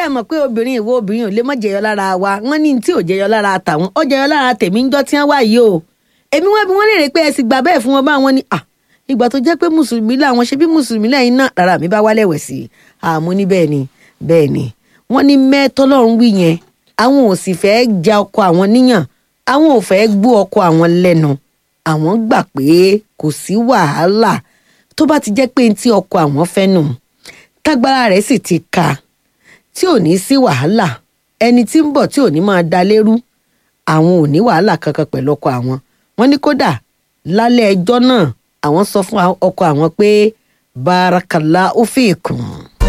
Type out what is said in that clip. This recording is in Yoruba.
ẹ mọ̀ pé obìnrin ìwọ obìnrin ò lè mọ̀ jẹyọ lára wa wọ́n ní tí ò jẹyọ lára tàwọn ó jẹyọ lára tèmi ń jọ́ tí wọ́n wà yìí o èmi wọ́n bí wọ́n lè rè pé ẹ sì gbà bẹ́ẹ̀ fún wọn bá wọn ni à ìgbà tó jẹ́ pé mùsùlùmí làwọn ṣe bí mùsùlùmí lẹ́yìn náà lára mi bá wálẹ̀ wẹ̀ sí i àmú ní bẹ́ẹ̀ ni bẹ́ẹ̀ ni wọ́n ní mẹ́tọ́lọ́run wí yẹn àwọn ò sì fẹ́ ja ọkọ àwọn níyàn àwọn ò fẹ́ gbọ́ ọkọ àwọn lẹ́nu àwọn gbà pé kò sí wàhálà tó bá ti jẹ́ pé tí ọkọ àwọn fẹ́ nù tágbára rẹ̀ sì ti ka tí ò ní sí wàhálà ẹni tí ń bọ̀ tí ò ní máa da lérú àwọn ò ní wàhálà kankan pẹ̀lú ọkọ àwọn wọ́n ní kódà lálẹ́ ẹjọ́ náà àwọn sọ fún ọkọ àwọn pé barakallahu fikum